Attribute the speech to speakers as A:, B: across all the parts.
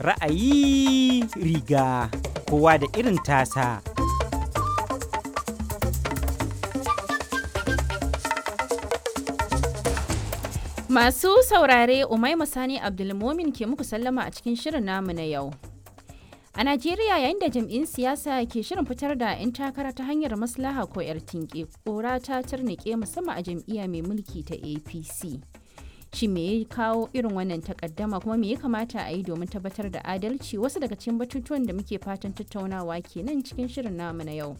A: Ra'ayi riga kowa da irin tasa.
B: Masu saurare Umaima Sani Abdulmomin ke muku sallama a cikin shirin namu na yau. A Najeriya yayin da jam'in siyasa ke shirin fitar da 'yan takara ta hanyar maslaha ko 'yar tinke, ƙora ta tarnike musamman a jam'iyya mai mulki ta APC. Shi me ya kawo irin wannan takaddama kuma me ya kamata a yi domin tabbatar da adalci wasu daga cikin batutuwan da muke fatan tattaunawa kenan cikin shirin namu na yau.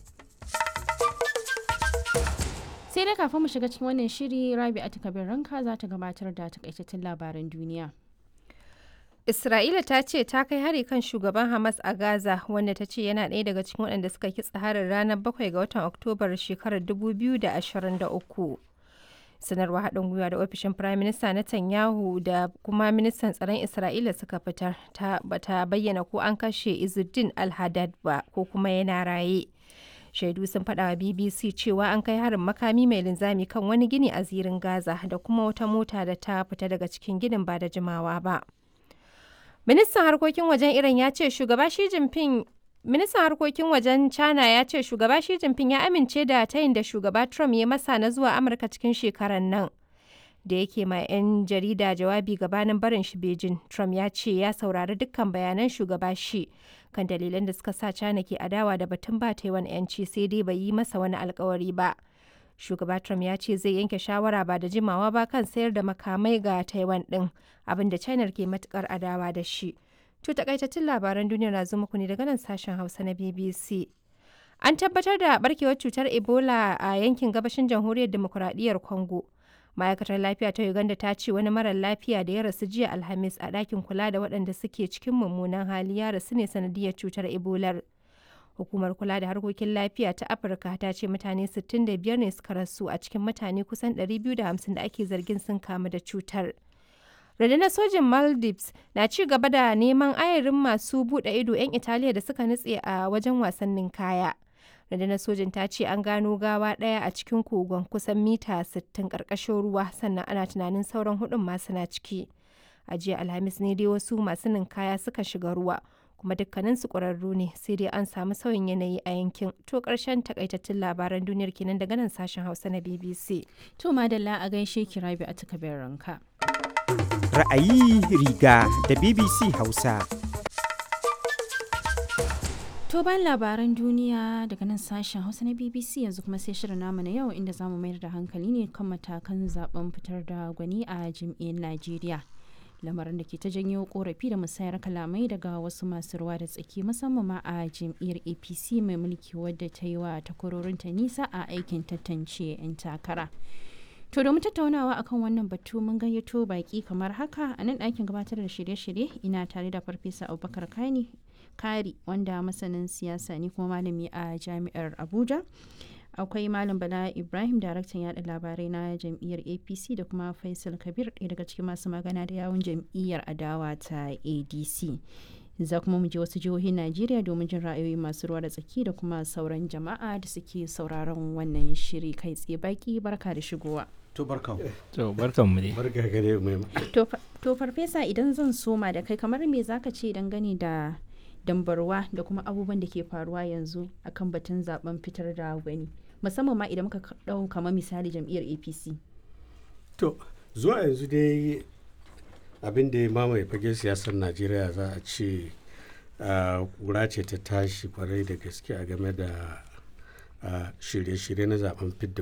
B: sai dai kafin mu shiga cikin wannan shiri rabi a kabir ranka za ta gabatar da takaitattun labaran duniya
C: Isra'ila ta ce ta kai hari kan shugaban Hamas a Gaza wanda ta ce yana ɗaya daga cikin waɗanda suka kitsa harin ranar 7 ga watan Oktobar shekarar 2023. Sanarwar haɗin gwiwa da ofishin Firayim Minista Netanyahu da kuma ministan tsaron Isra'ila suka fitar ta bata bayyana ko an kashe Izzuddin al-Haddad ba ko kuma yana raye. shaidu sun faɗa wa bbc cewa an kai harin makami mai linzami kan wani gini a zirin gaza da kuma wata mota da ta fita daga cikin ginin ba da jimawa ba ministan harkokin wajen iran ya ce shugaba shi jinping ministan harkokin wajen china ya ce shugaba shi jinping ya amince da tayin da shugaba trump ya masa na zuwa amurka cikin shekarar nan da yake ma 'yan jarida jawabi gabanin barin shi Beijing, Trump ya ce ya saurari dukkan bayanan shugaba shi kan dalilan da suka sa China ke adawa da batun ba Taiwan 'yanci sai dai bai yi masa wani alkawari ba. Shugaba Trump ya ce zai yanke shawara ba da jimawa ba kan sayar da makamai ga Taiwan din abin da China ke matukar adawa da shi. To takaitattun labaran duniya na zo muku ne daga nan sashen Hausa na BBC. An tabbatar da barkewar cutar Ebola a yankin gabashin jamhuriyar demokuraɗiyyar Congo. ma'aikatar lafiya ta uganda ta ce wani marar lafiya da ya rasu jiya alhamis a ɗakin kula da waɗanda suke cikin mummunan hali ya rasu ne sanadiyar cutar ebolar hukumar kula da harkokin lafiya ta afirka ta ce mutane 65 ne suka rasu a cikin mutane kusan 250 da ake zargin sun kamu da cutar rundunar sojin maldives na ci gaba da neman ayarin masu buɗe ido 'yan italiya da suka nutse a wajen wasannin kaya rundunar sojin ta ce an gano gawa ɗaya a cikin kogon kusan mita 60 ƙarƙashin ruwa sannan ana tunanin sauran hudun masu na ciki a jiya alhamis ne dai wasu masu ninkaya suka shiga ruwa kuma dukkanin su ƙwararru ne sai dai an samu sauyin yanayi a yankin to ƙarshen takaitattun labaran duniyar kenan daga nan sashen hausa na bbc
B: to madalla a gaishe ki rabi a takabin ranka
A: Ra'ayi riga da BBC Hausa.
B: To bayan labaran duniya daga nan sashen Hausa na BBC yanzu kuma sai shirin namu na yau inda zamu mayar da hankali ne kan matakan zaben fitar da gwani a jam'iyyar Najeriya. Lamarin da ke ta janyo korafi da musayar kalamai daga wasu masu ruwa da tsaki musamman ma a jam'iyyar APC mai mulki wadda ta yi wa takwarorinta nisa a aikin tantance 'yan takara. To domin tattaunawa akan wannan batu mun gayyato baki kamar haka a nan ɗakin gabatar da shirye-shirye ina tare da Farfesa Abubakar Kani Kari wanda masanin siyasa ne kuma malami a jami'ar Abuja. Akwai Malam Bala Ibrahim daraktan yada labarai na jam'iyyar APC da kuma Faisal Kabir ɗaya daga cikin masu magana da yawun jam'iyyar adawa ta ADC. Za kuma mu je wasu jihohin Najeriya domin jin ra'ayoyi masu ruwa da tsaki da kuma sauran jama'a da suke sauraron wannan shiri kai tsaye baki barka da shigowa.
D: To barka.
E: To barkan mu dai.
D: Barka gare mu.
B: To farfesa idan zan soma da kai kamar me zaka ce dangane da dambarwa da kuma abubuwan da ke faruwa yanzu akan batun zaben fitar da gwani musamman ma idan muka dau kamar misali jam'iyyar apc
D: To zuwa yanzu dai abin da ya mamaye fage siyasar najeriya za a ce kura ce ta tashi kwarai da gaske a game da shirye-shirye na zaben fidda